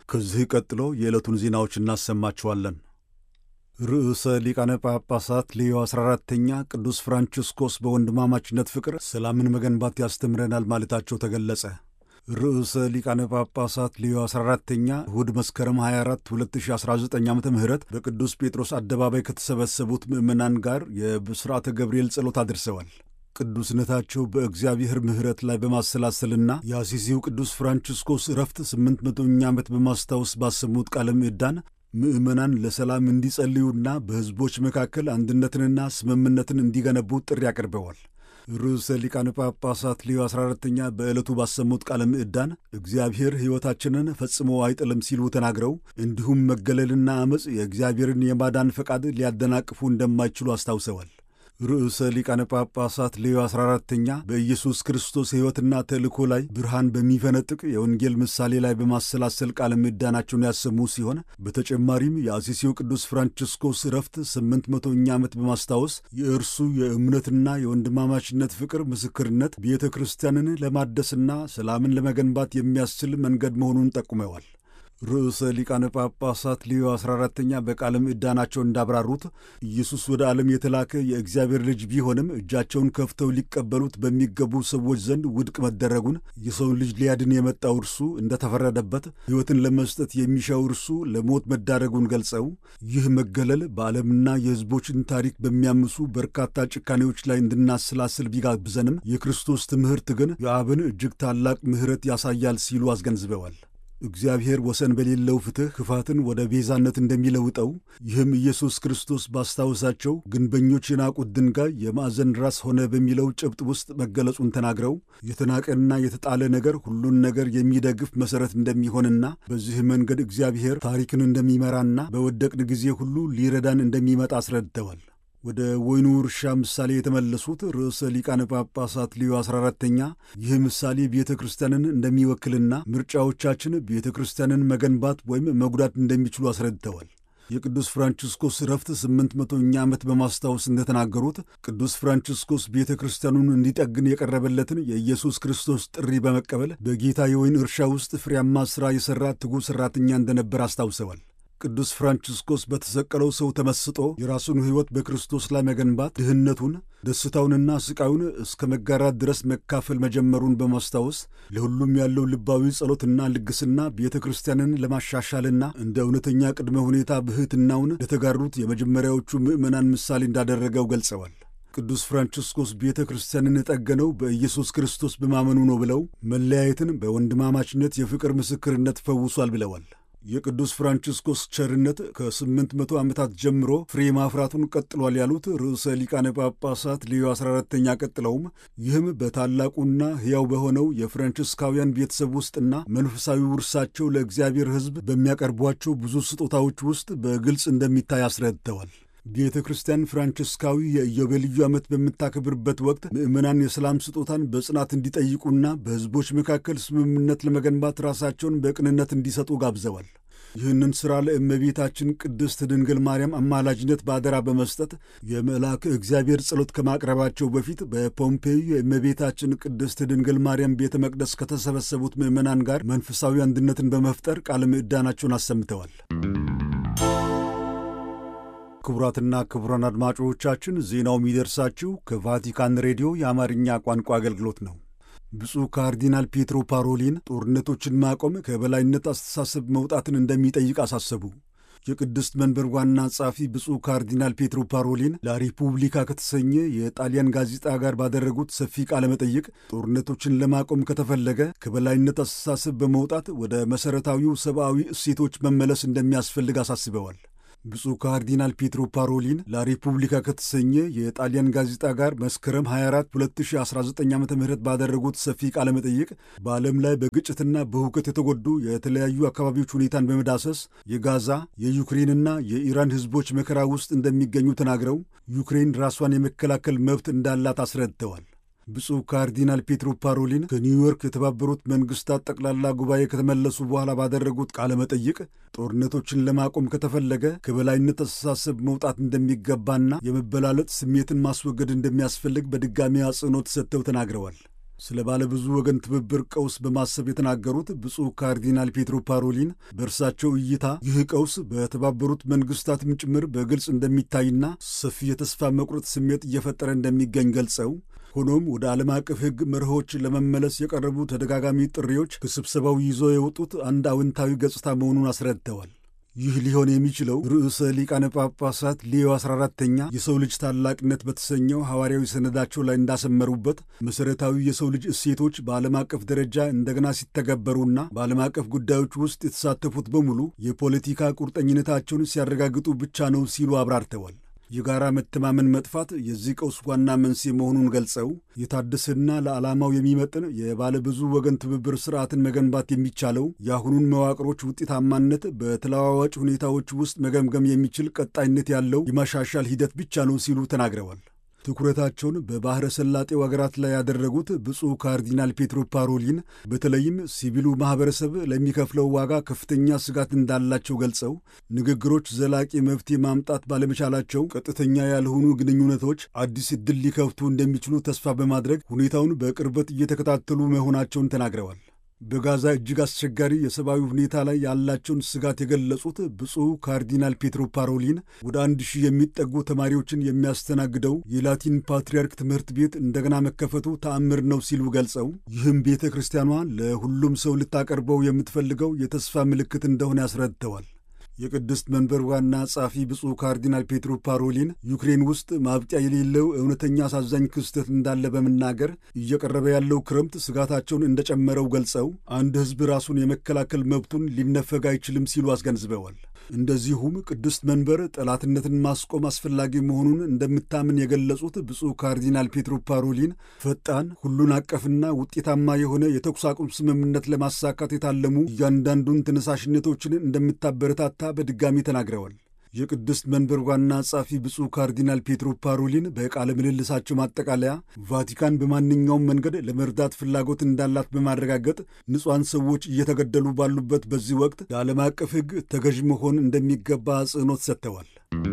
ከዚህ ቀጥሎ የዕለቱን ዜናዎች እናሰማችኋለን። ርዕሰ ሊቃነ ጳጳሳት ሌዮ 14ተኛ ቅዱስ ፍራንቺስኮስ በወንድማማችነት ፍቅር ሰላምን መገንባት ያስተምረናል ማለታቸው ተገለጸ። ርዕሰ ሊቃነ ጳጳሳት ሌዮ 14ተኛ እሁድ መስከረም 24 2019 ዓ ም በቅዱስ ጴጥሮስ አደባባይ ከተሰበሰቡት ምዕመናን ጋር የብስራተ ገብርኤል ጸሎት አድርሰዋል። ቅዱስነታቸው በእግዚአብሔር ምሕረት ላይ በማሰላሰልና የአሲሲው ቅዱስ ፍራንቺስኮስ ዕረፍት ስምንት መቶኛ ዓመት በማስታወስ ባሰሙት ቃለ ምዕዳን ምዕመናን ለሰላም እንዲጸልዩና በሕዝቦች መካከል አንድነትንና ስምምነትን እንዲገነቡ ጥሪ አቅርበዋል። ርዕሰ ሊቃነ ጳጳሳት ሌዮ 14ተኛ በዕለቱ ባሰሙት ቃለ ምዕዳን እግዚአብሔር ሕይወታችንን ፈጽሞ አይጥልም ሲሉ ተናግረው እንዲሁም መገለልና ዐመፅ የእግዚአብሔርን የማዳን ፈቃድ ሊያደናቅፉ እንደማይችሉ አስታውሰዋል። ርዕሰ ሊቃነ ጳጳሳት ሌዮ 14ተኛ በኢየሱስ ክርስቶስ ሕይወትና ተልእኮ ላይ ብርሃን በሚፈነጥቅ የወንጌል ምሳሌ ላይ በማሰላሰል ቃለ ምዕዳናቸውን ያሰሙ ሲሆን በተጨማሪም የአሲሲው ቅዱስ ፍራንቺስኮስ ዕረፍት ስምንት መቶኛ ዓመት በማስታወስ የእርሱ የእምነትና የወንድማማችነት ፍቅር ምስክርነት ቤተ ክርስቲያንን ለማደስና ሰላምን ለመገንባት የሚያስችል መንገድ መሆኑን ጠቁመዋል። ርዕሰ ሊቃነ ጳጳሳት ሌዮ 14ተኛ በቃለ ምዕዳናቸው እንዳብራሩት ኢየሱስ ወደ ዓለም የተላከ የእግዚአብሔር ልጅ ቢሆንም እጃቸውን ከፍተው ሊቀበሉት በሚገቡ ሰዎች ዘንድ ውድቅ መደረጉን፣ የሰውን ልጅ ሊያድን የመጣው እርሱ እንደተፈረደበት፣ ሕይወትን ለመስጠት የሚሻው እርሱ ለሞት መዳረጉን ገልጸው ይህ መገለል በዓለምና የሕዝቦችን ታሪክ በሚያምሱ በርካታ ጭካኔዎች ላይ እንድናሰላስል ቢጋብዘንም የክርስቶስ ትምህርት ግን የአብን እጅግ ታላቅ ምሕረት ያሳያል ሲሉ አስገንዝበዋል። እግዚአብሔር ወሰን በሌለው ፍትሕ ክፋትን ወደ ቤዛነት እንደሚለውጠው ይህም ኢየሱስ ክርስቶስ ባስታወሳቸው ግንበኞች የናቁት ድንጋይ የማዕዘን ራስ ሆነ በሚለው ጭብጥ ውስጥ መገለጹን ተናግረው የተናቀና የተጣለ ነገር ሁሉን ነገር የሚደግፍ መሠረት እንደሚሆንና በዚህ መንገድ እግዚአብሔር ታሪክን እንደሚመራና በወደቅን ጊዜ ሁሉ ሊረዳን እንደሚመጣ አስረድተዋል። ወደ ወይኑ እርሻ ምሳሌ የተመለሱት ርዕሰ ሊቃነ ጳጳሳት ሌዮ 14ተኛ ይህ ምሳሌ ቤተ ክርስቲያንን እንደሚወክልና ምርጫዎቻችን ቤተ ክርስቲያንን መገንባት ወይም መጉዳት እንደሚችሉ አስረድተዋል። የቅዱስ ፍራንቺስኮስ ዕረፍት ስምንት መቶኛ ዓመት በማስታወስ እንደተናገሩት ቅዱስ ፍራንቺስኮስ ቤተ ክርስቲያኑን እንዲጠግን የቀረበለትን የኢየሱስ ክርስቶስ ጥሪ በመቀበል በጌታ የወይን እርሻ ውስጥ ፍሬያማ ሥራ የሠራ ትጉህ ሠራተኛ እንደነበር አስታውሰዋል። ቅዱስ ፍራንቺስኮስ በተሰቀለው ሰው ተመስጦ የራሱን ሕይወት በክርስቶስ ላይ መገንባት ድህነቱን፣ ደስታውንና ስቃዩን እስከ መጋራት ድረስ መካፈል መጀመሩን በማስታወስ ለሁሉም ያለው ልባዊ ጸሎትና ልግስና ቤተ ክርስቲያንን ለማሻሻልና እንደ እውነተኛ ቅድመ ሁኔታ ብሕትናውን ለተጋሩት የመጀመሪያዎቹ ምዕመናን ምሳሌ እንዳደረገው ገልጸዋል። ቅዱስ ፍራንቺስኮስ ቤተ ክርስቲያንን የጠገነው በኢየሱስ ክርስቶስ በማመኑ ነው ብለው መለያየትን በወንድማማችነት የፍቅር ምስክርነት ፈውሷል ብለዋል። የቅዱስ ፍራንቺስኮስ ቸርነት ከስምንት መቶ ዓመታት ጀምሮ ፍሬ ማፍራቱን ቀጥሏል ያሉት ርዕሰ ሊቃነ ጳጳሳት ሌዮ 14ተኛ ቀጥለውም ይህም በታላቁና ሕያው በሆነው የፍራንቺስካውያን ቤተሰብ ውስጥና መንፈሳዊ ውርሳቸው ለእግዚአብሔር ሕዝብ በሚያቀርቧቸው ብዙ ስጦታዎች ውስጥ በግልጽ እንደሚታይ አስረድተዋል። ቤተ ክርስቲያን ፍራንቺስካዊ የኢዮቤልዩ ዓመት በምታከብርበት ወቅት ምዕመናን የሰላም ስጦታን በጽናት እንዲጠይቁና በሕዝቦች መካከል ስምምነት ለመገንባት ራሳቸውን በቅንነት እንዲሰጡ ጋብዘዋል። ይህንን ሥራ ለእመቤታችን ቅድስት ድንግል ማርያም አማላጅነት በአደራ በመስጠት የመልአከ እግዚአብሔር ጸሎት ከማቅረባቸው በፊት በፖምፔዩ የእመቤታችን ቅድስት ድንግል ማርያም ቤተ መቅደስ ከተሰበሰቡት ምዕመናን ጋር መንፈሳዊ አንድነትን በመፍጠር ቃለ ምዕዳናቸውን አሰምተዋል። ክቡራትና ክቡራን አድማጮቻችን ዜናው የሚደርሳችሁ ከቫቲካን ሬዲዮ የአማርኛ ቋንቋ አገልግሎት ነው። ብፁዕ ካርዲናል ፔትሮ ፓሮሊን ጦርነቶችን ማቆም ከበላይነት አስተሳሰብ መውጣትን እንደሚጠይቅ አሳሰቡ። የቅድስት መንበር ዋና ጸሐፊ ብፁዕ ካርዲናል ፔትሮ ፓሮሊን ላሪፑብሊካ ከተሰኘ የጣሊያን ጋዜጣ ጋር ባደረጉት ሰፊ ቃለ መጠይቅ ጦርነቶችን ለማቆም ከተፈለገ ከበላይነት አስተሳሰብ በመውጣት ወደ መሠረታዊው ሰብአዊ እሴቶች መመለስ እንደሚያስፈልግ አሳስበዋል። ብፁዕ ካርዲናል ፔትሮ ፓሮሊን ላሪፑብሊካ ከተሰኘ የጣሊያን ጋዜጣ ጋር መስከረም 24 2019 ዓ ም ባደረጉት ሰፊ ቃለ መጠይቅ በዓለም ላይ በግጭትና በሁከት የተጎዱ የተለያዩ አካባቢዎች ሁኔታን በመዳሰስ የጋዛ የዩክሬንና የኢራን ሕዝቦች መከራ ውስጥ እንደሚገኙ ተናግረው ዩክሬን ራሷን የመከላከል መብት እንዳላት አስረድተዋል። ብፁዕ ካርዲናል ፔትሮ ፓሮሊን ከኒውዮርክ የተባበሩት መንግስታት ጠቅላላ ጉባኤ ከተመለሱ በኋላ ባደረጉት ቃለ መጠይቅ ጦርነቶችን ለማቆም ከተፈለገ ከበላይነት አስተሳሰብ መውጣት እንደሚገባና የመበላለጥ ስሜትን ማስወገድ እንደሚያስፈልግ በድጋሚ አጽንኦት ሰጥተው ተናግረዋል። ስለ ባለብዙ ወገን ትብብር ቀውስ በማሰብ የተናገሩት ብፁዕ ካርዲናል ፔትሮ ፓሮሊን በእርሳቸው እይታ ይህ ቀውስ በተባበሩት መንግስታትም ጭምር በግልጽ እንደሚታይና ሰፊ የተስፋ መቁረጥ ስሜት እየፈጠረ እንደሚገኝ ገልጸው ሆኖም ወደ ዓለም አቀፍ ሕግ መርሆች ለመመለስ የቀረቡ ተደጋጋሚ ጥሪዎች ከስብሰባው ይዞ የወጡት አንድ አዎንታዊ ገጽታ መሆኑን አስረድተዋል። ይህ ሊሆን የሚችለው ርዕሰ ሊቃነ ጳጳሳት ሌዮ 14ተኛ የሰው ልጅ ታላቅነት በተሰኘው ሐዋርያዊ ሰነዳቸው ላይ እንዳሰመሩበት መሠረታዊ የሰው ልጅ እሴቶች በዓለም አቀፍ ደረጃ እንደገና ሲተገበሩና በዓለም አቀፍ ጉዳዮች ውስጥ የተሳተፉት በሙሉ የፖለቲካ ቁርጠኝነታቸውን ሲያረጋግጡ ብቻ ነው ሲሉ አብራርተዋል። የጋራ መተማመን መጥፋት የዚህ ቀውስ ዋና መንስኤ መሆኑን ገልጸው የታደሰና ለዓላማው የሚመጥን የባለብዙ ወገን ትብብር ስርዓትን መገንባት የሚቻለው የአሁኑን መዋቅሮች ውጤታማነት በተለዋዋጭ ሁኔታዎች ውስጥ መገምገም የሚችል ቀጣይነት ያለው የማሻሻል ሂደት ብቻ ነው ሲሉ ተናግረዋል። ትኩረታቸውን በባሕረ ሰላጤው አገራት ላይ ያደረጉት ብፁዕ ካርዲናል ፔትሮ ፓሮሊን በተለይም ሲቪሉ ማኅበረሰብ ለሚከፍለው ዋጋ ከፍተኛ ስጋት እንዳላቸው ገልጸው ንግግሮች ዘላቂ መፍትሄ ማምጣት ባለመቻላቸው ቀጥተኛ ያልሆኑ ግንኙነቶች አዲስ ዕድል ሊከፍቱ እንደሚችሉ ተስፋ በማድረግ ሁኔታውን በቅርበት እየተከታተሉ መሆናቸውን ተናግረዋል። በጋዛ እጅግ አስቸጋሪ የሰብአዊ ሁኔታ ላይ ያላቸውን ስጋት የገለጹት ብፁዕ ካርዲናል ፔትሮ ፓሮሊን ወደ አንድ ሺህ የሚጠጉ ተማሪዎችን የሚያስተናግደው የላቲን ፓትርያርክ ትምህርት ቤት እንደገና መከፈቱ ተአምር ነው ሲሉ ገልጸው ይህም ቤተ ክርስቲያኗ ለሁሉም ሰው ልታቀርበው የምትፈልገው የተስፋ ምልክት እንደሆነ ያስረድተዋል። የቅድስት መንበር ዋና ጸሐፊ ብፁዕ ካርዲናል ፔትሮ ፓሮሊን ዩክሬን ውስጥ ማብቂያ የሌለው እውነተኛ አሳዛኝ ክስተት እንዳለ በመናገር እየቀረበ ያለው ክረምት ስጋታቸውን እንደጨመረው ገልጸው አንድ ሕዝብ ራሱን የመከላከል መብቱን ሊነፈግ አይችልም ሲሉ አስገንዝበዋል። እንደዚሁም ቅድስት መንበር ጠላትነትን ማስቆም አስፈላጊ መሆኑን እንደምታምን የገለጹት ብፁዕ ካርዲናል ፔትሮ ፓሮሊን ፈጣን፣ ሁሉን አቀፍና ውጤታማ የሆነ የተኩስ አቁም ስምምነት ለማሳካት የታለሙ እያንዳንዱን ተነሳሽነቶችን እንደምታበረታታ በድጋሚ ተናግረዋል። የቅድስት መንበር ዋና ጸሐፊ ብፁዕ ካርዲናል ፔትሮ ፓሮሊን በቃለ ምልልሳቸው ማጠቃለያ ቫቲካን በማንኛውም መንገድ ለመርዳት ፍላጎት እንዳላት በማረጋገጥ ንጹሐን ሰዎች እየተገደሉ ባሉበት በዚህ ወቅት የዓለም አቀፍ ሕግ ተገዥ መሆን እንደሚገባ አጽንኦት ሰጥተዋል።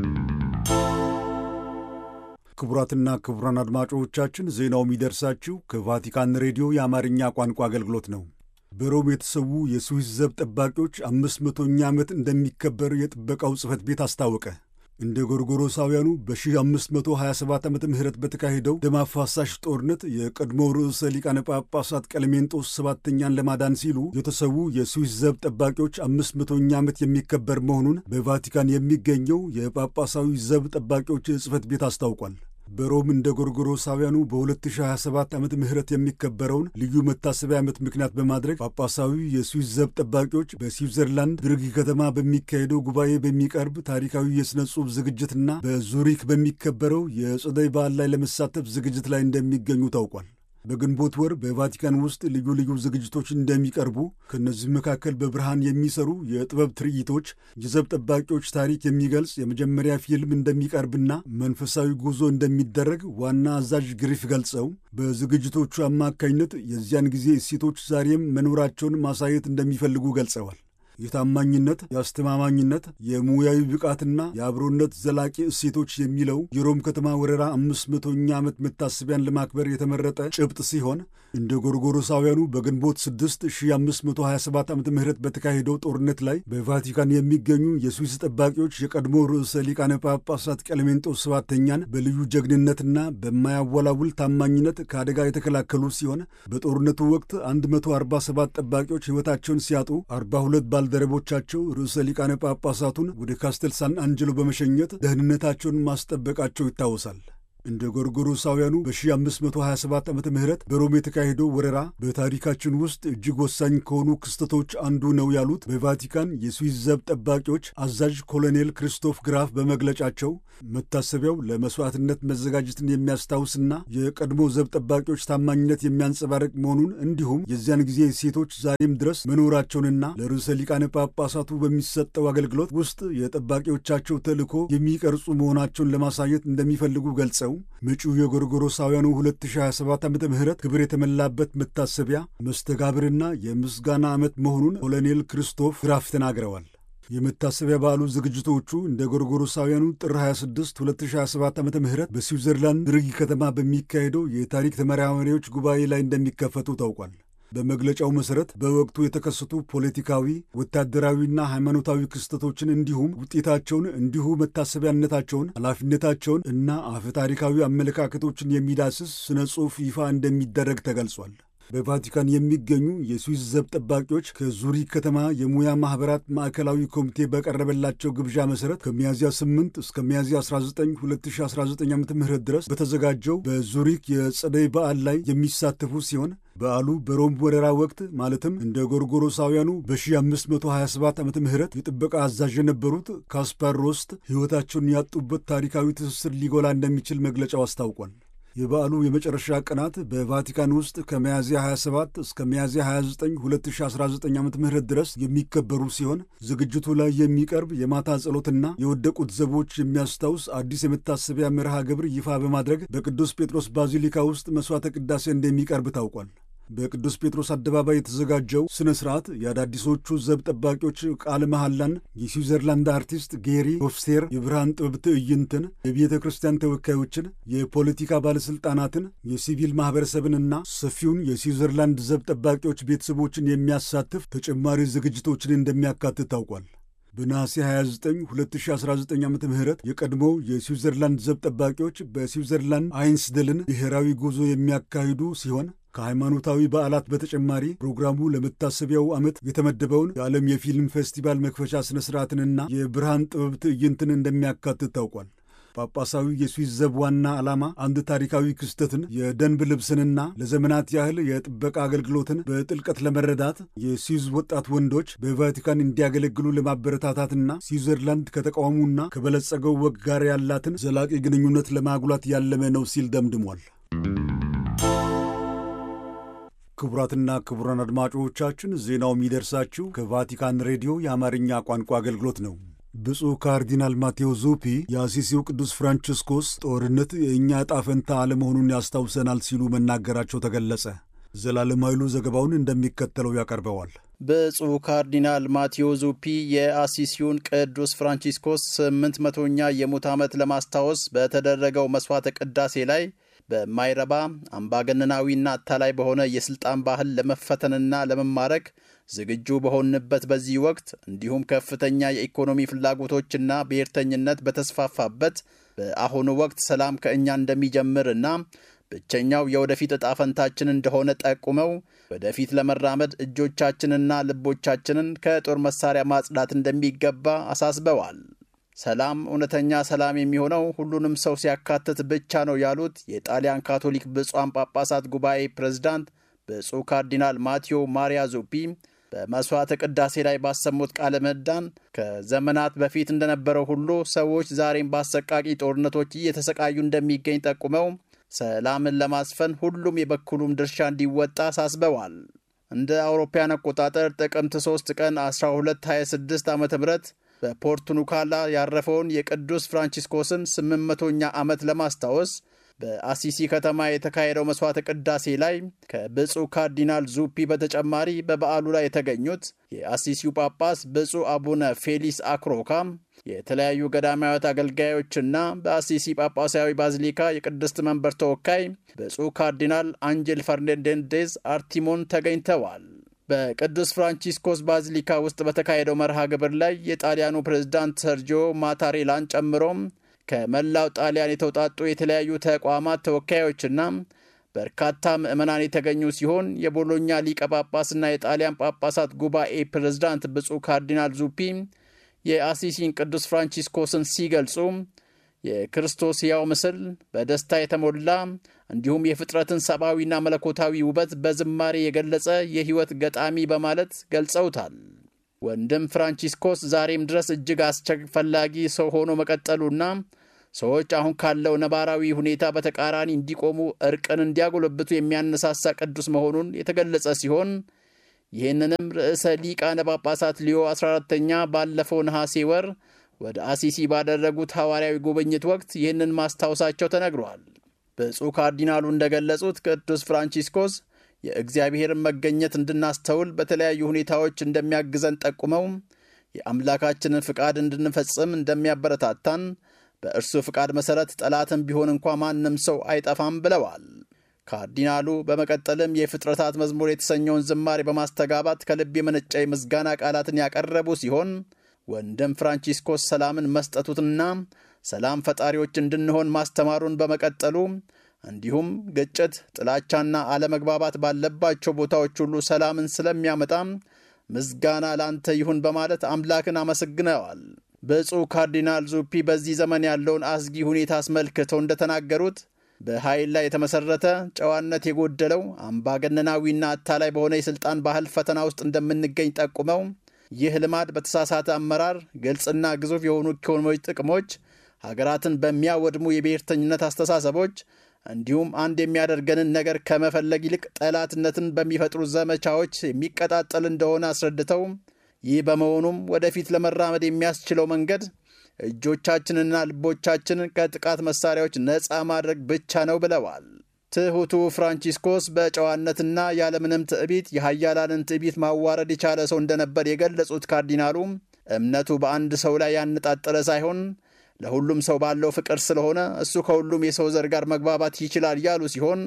ክቡራትና ክቡራን አድማጮቻችን ዜናው የሚደርሳችሁ ከቫቲካን ሬዲዮ የአማርኛ ቋንቋ አገልግሎት ነው። በሮም የተሰዉ የስዊስ ዘብ ጠባቂዎች አምስት መቶኛ ዓመት እንደሚከበር የጥበቃው ጽሕፈት ቤት አስታወቀ። እንደ ጎርጎሮሳውያኑ በ1527 ዓመተ ምህረት በተካሄደው ደም አፋሳሽ ጦርነት የቀድሞው ርዕሰ ሊቃነ ጳጳሳት ቀለሜንጦስ ሰባተኛን ለማዳን ሲሉ የተሰዉ የስዊስ ዘብ ጠባቂዎች አምስት መቶኛ ዓመት የሚከበር መሆኑን በቫቲካን የሚገኘው የጳጳሳዊ ዘብ ጠባቂዎች ጽሕፈት ቤት አስታውቋል። በሮም እንደ ጎርጎሮሳውያኑ በ2027 ዓመተ ምህረት የሚከበረውን ልዩ መታሰቢያ ዓመት ምክንያት በማድረግ ጳጳሳዊ የስዊስ ዘብ ጠባቂዎች በስዊትዘርላንድ ብርግ ከተማ በሚካሄደው ጉባኤ በሚቀርብ ታሪካዊ የሥነ ጽሑፍ ዝግጅትና በዙሪክ በሚከበረው የጸደይ በዓል ላይ ለመሳተፍ ዝግጅት ላይ እንደሚገኙ ታውቋል። በግንቦት ወር በቫቲካን ውስጥ ልዩ ልዩ ዝግጅቶች እንደሚቀርቡ ከእነዚህ መካከል በብርሃን የሚሰሩ የጥበብ ትርኢቶች፣ የዘብ ጠባቂዎች ታሪክ የሚገልጽ የመጀመሪያ ፊልም እንደሚቀርብና መንፈሳዊ ጉዞ እንደሚደረግ ዋና አዛዥ ግሪፍ ገልጸው በዝግጅቶቹ አማካኝነት የዚያን ጊዜ እሴቶች ዛሬም መኖራቸውን ማሳየት እንደሚፈልጉ ገልጸዋል። የታማኝነት፣ የአስተማማኝነት፣ የሙያዊ ብቃትና የአብሮነት ዘላቂ እሴቶች የሚለው የሮም ከተማ ወረራ አምስት መቶኛ ዓመት መታሰቢያን ለማክበር የተመረጠ ጭብጥ ሲሆን እንደ ጎርጎሮሳውያኑ በግንቦት 6 1527 ዓ ም በተካሄደው ጦርነት ላይ በቫቲካን የሚገኙ የስዊስ ጠባቂዎች የቀድሞ ርዕሰ ሊቃነ ጳጳሳት ቀለሜንጦስ ሰባተኛን በልዩ ጀግንነትና በማያወላውል ታማኝነት ከአደጋ የተከላከሉ ሲሆን በጦርነቱ ወቅት 147 ጠባቂዎች ሕይወታቸውን ሲያጡ 42 ባልደረቦቻቸው ርዕሰ ሊቃነ ጳጳሳቱን ወደ ካስተል ሳን አንጀሎ በመሸኘት ደህንነታቸውን ማስጠበቃቸው ይታወሳል። እንደ ጎርጎሮሳውያኑ በ1527 ዓመተ ምህረት በሮም የተካሄደው ወረራ በታሪካችን ውስጥ እጅግ ወሳኝ ከሆኑ ክስተቶች አንዱ ነው ያሉት በቫቲካን የስዊስ ዘብ ጠባቂዎች አዛዥ ኮሎኔል ክሪስቶፍ ግራፍ በመግለጫቸው መታሰቢያው ለመሥዋዕትነት መዘጋጀትን የሚያስታውስና የቀድሞ ዘብ ጠባቂዎች ታማኝነት የሚያንጸባርቅ መሆኑን እንዲሁም የዚያን ጊዜ ሴቶች ዛሬም ድረስ መኖራቸውንና ለርዕሰ ሊቃነ ጳጳሳቱ በሚሰጠው አገልግሎት ውስጥ የጠባቂዎቻቸው ተልዕኮ የሚቀርጹ መሆናቸውን ለማሳየት እንደሚፈልጉ ገልጸው መጪው የጎርጎሮሳውያኑ 2027 ዓ ም ክብር የተመላበት መታሰቢያ መስተጋብርና የምስጋና ዓመት መሆኑን ኮሎኔል ክርስቶፍ ግራፍ ተናግረዋል። የመታሰቢያ በዓሉ ዝግጅቶቹ እንደ ጎርጎሮሳውያኑ ጥር 26 2027 ዓ ም በስዊዘርላንድ ርጊ ከተማ በሚካሄደው የታሪክ ተመራማሪዎች ጉባኤ ላይ እንደሚከፈቱ ታውቋል። በመግለጫው መሠረት በወቅቱ የተከሰቱ ፖለቲካዊ፣ ወታደራዊና ሃይማኖታዊ ክስተቶችን እንዲሁም ውጤታቸውን እንዲሁ መታሰቢያነታቸውን፣ ኃላፊነታቸውን እና አፈታሪካዊ አመለካከቶችን የሚዳስስ ስነ ጽሑፍ ይፋ እንደሚደረግ ተገልጿል። በቫቲካን የሚገኙ የስዊስ ዘብ ጠባቂዎች ከዙሪክ ከተማ የሙያ ማኅበራት ማዕከላዊ ኮሚቴ በቀረበላቸው ግብዣ መሠረት ከሚያዝያ 8 እስከ ሚያዝያ 19 2019 ዓ ም ድረስ በተዘጋጀው በዙሪክ የጸደይ በዓል ላይ የሚሳተፉ ሲሆን በዓሉ በሮም ወረራ ወቅት ማለትም እንደ ጎርጎሮሳውያኑ በ1527 ዓ ም የጥበቃ አዛዥ የነበሩት ካስፓር ሮስት ሕይወታቸውን ያጡበት ታሪካዊ ትስስር ሊጎላ እንደሚችል መግለጫው አስታውቋል። የበዓሉ የመጨረሻ ቀናት በቫቲካን ውስጥ ከሚያዝያ 27 እስከ ሚያዝያ 29 2019 ዓ ም ድረስ የሚከበሩ ሲሆን ዝግጅቱ ላይ የሚቀርብ የማታ ጸሎትና የወደቁት ዘቦች የሚያስታውስ አዲስ የመታሰቢያ መርሃ ግብር ይፋ በማድረግ በቅዱስ ጴጥሮስ ባዚሊካ ውስጥ መሥዋዕተ ቅዳሴ እንደሚቀርብ ታውቋል። በቅዱስ ጴጥሮስ አደባባይ የተዘጋጀው ሥነ ሥርዓት የአዳዲሶቹ ዘብ ጠባቂዎች ቃለ መሐላን፣ የስዊዘርላንድ አርቲስት ጌሪ ሆፍስቴር የብርሃን ጥበብ ትዕይንትን፣ የቤተ ክርስቲያን ተወካዮችን፣ የፖለቲካ ባለሥልጣናትን፣ የሲቪል ማኅበረሰብንና ሰፊውን የስዊዘርላንድ ዘብ ጠባቂዎች ቤተሰቦችን የሚያሳትፍ ተጨማሪ ዝግጅቶችን እንደሚያካትት ታውቋል። በነሐሴ 29 2019 ዓ ም የቀድሞው የስዊዘርላንድ ዘብ ጠባቂዎች በስዊዘርላንድ አይንስደልን ብሔራዊ ጉዞ የሚያካሂዱ ሲሆን ከሃይማኖታዊ በዓላት በተጨማሪ ፕሮግራሙ ለመታሰቢያው ዓመት የተመደበውን የዓለም የፊልም ፌስቲቫል መክፈቻ ሥነ ሥርዓትንና የብርሃን ጥበብ ትዕይንትን እንደሚያካትት ታውቋል። ጳጳሳዊ የስዊስ ዘብ ዋና ዓላማ አንድ ታሪካዊ ክስተትን፣ የደንብ ልብስንና ለዘመናት ያህል የጥበቃ አገልግሎትን በጥልቀት ለመረዳት የስዊዝ ወጣት ወንዶች በቫቲካን እንዲያገለግሉ ለማበረታታትና ስዊዘርላንድ ከተቃውሙና ከበለጸገው ወግ ጋር ያላትን ዘላቂ ግንኙነት ለማጉላት ያለመ ነው ሲል ደምድሟል። ክቡራትና ክቡራን አድማጮቻችን ዜናው የሚደርሳችሁ ከቫቲካን ሬዲዮ የአማርኛ ቋንቋ አገልግሎት ነው። ብፁዕ ካርዲናል ማቴዎ ዙፒ የአሲሲው ቅዱስ ፍራንቺስኮስ ጦርነት የእኛ ዕጣ ፈንታ አለመሆኑን ያስታውሰናል ሲሉ መናገራቸው ተገለጸ። ዘላለም ኃይሉ ዘገባውን እንደሚከተለው ያቀርበዋል። ብፁዕ ካርዲናል ማቴዎ ዙፒ የአሲሲውን ቅዱስ ፍራንቺስኮስ ስምንት መቶኛ የሙት ዓመት ለማስታወስ በተደረገው መሥዋዕተ ቅዳሴ ላይ በማይረባ አምባገነናዊና አታላይ በሆነ የሥልጣን ባህል ለመፈተንና ለመማረክ ዝግጁ በሆንበት በዚህ ወቅት እንዲሁም ከፍተኛ የኢኮኖሚ ፍላጎቶችና ብሔርተኝነት በተስፋፋበት በአሁኑ ወቅት ሰላም ከእኛ እንደሚጀምርና ብቸኛው የወደፊት ዕጣ ፈንታችን እንደሆነ ጠቁመው ወደፊት ለመራመድ እጆቻችንና ልቦቻችንን ከጦር መሳሪያ ማጽዳት እንደሚገባ አሳስበዋል። ሰላም እውነተኛ ሰላም የሚሆነው ሁሉንም ሰው ሲያካትት ብቻ ነው ያሉት የጣሊያን ካቶሊክ ብፁዓን ጳጳሳት ጉባኤ ፕሬዝዳንት ብፁዕ ካርዲናል ማቴዎ ማሪያ ዙፒ በመሥዋዕተ ቅዳሴ ላይ ባሰሙት ቃለ ምዕዳን ከዘመናት በፊት እንደነበረው ሁሉ ሰዎች ዛሬም በአሰቃቂ ጦርነቶች እየተሰቃዩ እንደሚገኝ ጠቁመው ሰላምን ለማስፈን ሁሉም የበኩሉም ድርሻ እንዲወጣ አሳስበዋል። እንደ አውሮፓያን አቆጣጠር ጥቅምት 3 ቀን 1226 ዓ ም በፖርቱኑካላ ያረፈውን የቅዱስ ፍራንቺስኮስን 800ኛ ዓመት ለማስታወስ በአሲሲ ከተማ የተካሄደው መሥዋዕተ ቅዳሴ ላይ ከብፁዕ ካርዲናል ዙፒ በተጨማሪ በበዓሉ ላይ የተገኙት የአሲሲው ጳጳስ ብፁዕ አቡነ ፌሊስ አክሮካ፣ የተለያዩ ገዳማዊት አገልጋዮችና በአሲሲ ጳጳሳዊ ባዚሊካ የቅድስት መንበር ተወካይ ብፁዕ ካርዲናል አንጀል ፈርናንዴዝ አርቲሞን ተገኝተዋል። በቅዱስ ፍራንቺስኮስ ባዚሊካ ውስጥ በተካሄደው መርሃ ግብር ላይ የጣሊያኑ ፕሬዝዳንት ሰርጂዮ ማታሬላን ጨምሮም ከመላው ጣሊያን የተውጣጡ የተለያዩ ተቋማት ተወካዮችና በርካታ ምዕመናን የተገኙ ሲሆን የቦሎኛ ሊቀ ጳጳስና የጣሊያን ጳጳሳት ጉባኤ ፕሬዝዳንት ብፁዕ ካርዲናል ዙፒ የአሲሲን ቅዱስ ፍራንቺስኮስን ሲገልጹ የክርስቶስ ሕያው ምስል በደስታ የተሞላ እንዲሁም የፍጥረትን ሰብአዊና መለኮታዊ ውበት በዝማሬ የገለጸ የሕይወት ገጣሚ በማለት ገልጸውታል። ወንድም ፍራንቺስኮስ ዛሬም ድረስ እጅግ አስፈላጊ ሰው ሆኖ መቀጠሉና ሰዎች አሁን ካለው ነባራዊ ሁኔታ በተቃራኒ እንዲቆሙ እርቅን እንዲያጎለብቱ የሚያነሳሳ ቅዱስ መሆኑን የተገለጸ ሲሆን ይህንንም ርዕሰ ሊቃነ ጳጳሳት ሊዮ 14ተኛ ባለፈው ነሐሴ ወር ወደ አሲሲ ባደረጉት ሐዋርያዊ ጉብኝት ወቅት ይህንን ማስታወሳቸው ተነግሯል። ብፁዕ ካርዲናሉ እንደገለጹት ቅዱስ ፍራንቺስኮስ የእግዚአብሔርን መገኘት እንድናስተውል በተለያዩ ሁኔታዎች እንደሚያግዘን ጠቁመው የአምላካችንን ፍቃድ እንድንፈጽም እንደሚያበረታታን በእርሱ ፍቃድ መሠረት ጠላትም ቢሆን እንኳ ማንም ሰው አይጠፋም ብለዋል። ካርዲናሉ በመቀጠልም የፍጥረታት መዝሙር የተሰኘውን ዝማሬ በማስተጋባት ከልብ የመነጨ የምስጋና ቃላትን ያቀረቡ ሲሆን ወንድም ፍራንቺስኮስ ሰላምን መስጠቱትና ሰላም ፈጣሪዎች እንድንሆን ማስተማሩን በመቀጠሉ እንዲሁም ግጭት፣ ጥላቻና አለመግባባት ባለባቸው ቦታዎች ሁሉ ሰላምን ስለሚያመጣ ምስጋና ላንተ ይሁን በማለት አምላክን አመስግነዋል። ብፁዕ ካርዲናል ዙፒ በዚህ ዘመን ያለውን አስጊ ሁኔታ አስመልክተው እንደተናገሩት በኃይል ላይ የተመሠረተ ጨዋነት የጎደለው አምባገነናዊና አታላይ በሆነ የሥልጣን ባህል ፈተና ውስጥ እንደምንገኝ ጠቁመው ይህ ልማድ በተሳሳተ አመራር፣ ግልጽና ግዙፍ የሆኑ ኢኮኖሚያዊ ጥቅሞች፣ ሀገራትን በሚያወድሙ የብሔርተኝነት አስተሳሰቦች እንዲሁም አንድ የሚያደርገንን ነገር ከመፈለግ ይልቅ ጠላትነትን በሚፈጥሩ ዘመቻዎች የሚቀጣጠል እንደሆነ አስረድተው ይህ በመሆኑም ወደፊት ለመራመድ የሚያስችለው መንገድ እጆቻችንና ልቦቻችንን ከጥቃት መሳሪያዎች ነፃ ማድረግ ብቻ ነው ብለዋል። ትሑቱ ፍራንቺስኮስ በጨዋነትና ያለምንም ትዕቢት የሀያላንን ትዕቢት ማዋረድ የቻለ ሰው እንደነበር የገለጹት ካርዲናሉ እምነቱ በአንድ ሰው ላይ ያነጣጠረ ሳይሆን ለሁሉም ሰው ባለው ፍቅር ስለሆነ እሱ ከሁሉም የሰው ዘር ጋር መግባባት ይችላል ያሉ ሲሆን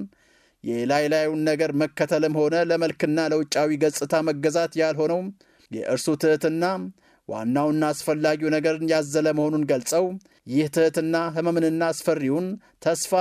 የላይ ላዩን ነገር መከተልም ሆነ ለመልክና ለውጫዊ ገጽታ መገዛት ያልሆነው የእርሱ ትሕትና ዋናውና አስፈላጊው ነገርን ያዘለ መሆኑን ገልጸው ይህ ትሕትና ሕመምንና አስፈሪውን ተስፋ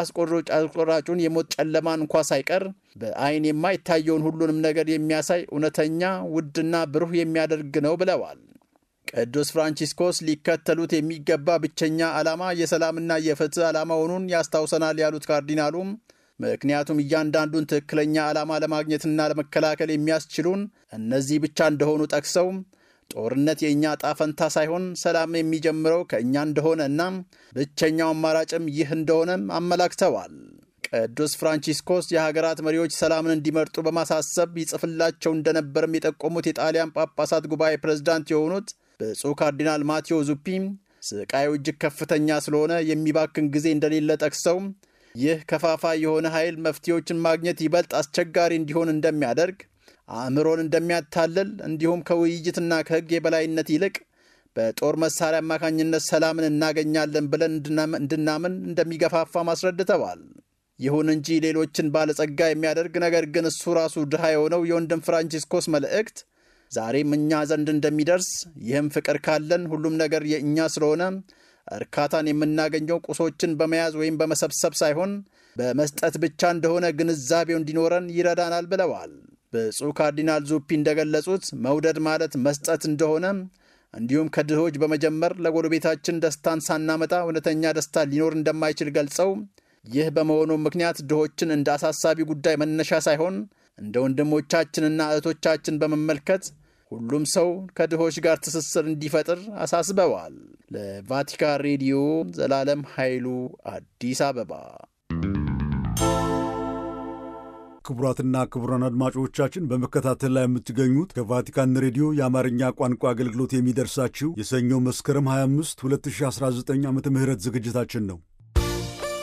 አስቆራጩን የሞት ጨለማን እንኳ ሳይቀር በዐይን የማይታየውን ሁሉንም ነገር የሚያሳይ እውነተኛ ውድና ብሩህ የሚያደርግ ነው ብለዋል። ቅዱስ ፍራንቺስኮስ ሊከተሉት የሚገባ ብቸኛ ዓላማ የሰላምና የፍትሕ ዓላማ መሆኑን ያስታውሰናል ያሉት ካርዲናሉም ምክንያቱም እያንዳንዱን ትክክለኛ ዓላማ ለማግኘትና ለመከላከል የሚያስችሉን እነዚህ ብቻ እንደሆኑ ጠቅሰው ጦርነት የእኛ ጣፈንታ ሳይሆን ሰላም የሚጀምረው ከእኛ እንደሆነ እና ብቸኛው አማራጭም ይህ እንደሆነም አመላክተዋል። ቅዱስ ፍራንቺስኮስ የሀገራት መሪዎች ሰላምን እንዲመርጡ በማሳሰብ ይጽፍላቸው እንደነበርም የጠቆሙት የጣሊያን ጳጳሳት ጉባኤ ፕሬዝዳንት የሆኑት ብፁዕ ካርዲናል ማቴዎ ዙፒ ስቃዩ እጅግ ከፍተኛ ስለሆነ የሚባክን ጊዜ እንደሌለ ጠቅሰው ይህ ከፋፋይ የሆነ ኃይል መፍትሄዎችን ማግኘት ይበልጥ አስቸጋሪ እንዲሆን እንደሚያደርግ አእምሮን እንደሚያታልል እንዲሁም ከውይይትና ከሕግ የበላይነት ይልቅ በጦር መሳሪያ አማካኝነት ሰላምን እናገኛለን ብለን እንድናምን እንደሚገፋፋም አስረድተዋል። ይሁን እንጂ ሌሎችን ባለጸጋ የሚያደርግ ነገር ግን እሱ ራሱ ድሃ የሆነው የወንድም ፍራንቺስኮስ መልእክት ዛሬም እኛ ዘንድ እንደሚደርስ ይህም ፍቅር ካለን ሁሉም ነገር የእኛ ስለሆነ እርካታን የምናገኘው ቁሶችን በመያዝ ወይም በመሰብሰብ ሳይሆን በመስጠት ብቻ እንደሆነ ግንዛቤው እንዲኖረን ይረዳናል ብለዋል። ብፁዕ ካርዲናል ዙፒ እንደገለጹት መውደድ ማለት መስጠት እንደሆነ እንዲሁም ከድሆች በመጀመር ለጎረቤታችን ደስታን ሳናመጣ እውነተኛ ደስታ ሊኖር እንደማይችል ገልጸው ይህ በመሆኑ ምክንያት ድሆችን እንደ አሳሳቢ ጉዳይ መነሻ ሳይሆን እንደ ወንድሞቻችንና እህቶቻችን በመመልከት ሁሉም ሰው ከድሆች ጋር ትስስር እንዲፈጥር አሳስበዋል። ለቫቲካን ሬዲዮ ዘላለም ኃይሉ አዲስ አበባ። ክቡራትና ክቡራን አድማጮቻችን በመከታተል ላይ የምትገኙት ከቫቲካን ሬዲዮ የአማርኛ ቋንቋ አገልግሎት የሚደርሳችሁ የሰኞ መስከረም 25 2019 ዓ ም ዝግጅታችን ነው።